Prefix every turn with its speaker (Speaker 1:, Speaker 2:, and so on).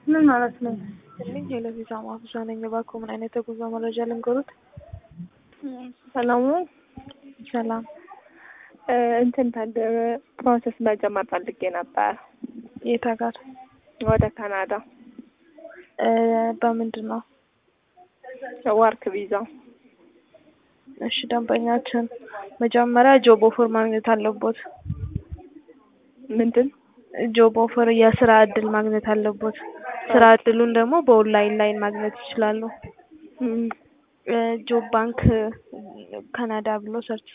Speaker 1: ምን ማለት ነው?
Speaker 2: ትልኝ የለቪዛ ማፍዛ ነኝ። እባክዎ ምን አይነት የጉዞ መረጃ ልንገሩት?
Speaker 1: ሰላሙ
Speaker 2: ሰላም
Speaker 1: እንትን ታደ ፕሮሰስ መጀመር ፈልጌ ነበር
Speaker 2: የት ሀገር?
Speaker 1: ወደ ካናዳ
Speaker 2: በምንድን ነው?
Speaker 1: ወርክ ቪዛ።
Speaker 2: እሺ ደንበኛችን መጀመሪያ ጆብ ኦፈር ማግኘት አለቦት።
Speaker 1: ምንድን
Speaker 2: ጆብ ኦፈር የስራ እድል ማግኘት አለቦት። ስራ እድሉን ደግሞ በኦንላይን ላይን ማግኘት ይችላሉ። ጆብ ባንክ ካናዳ ብሎ ሰርች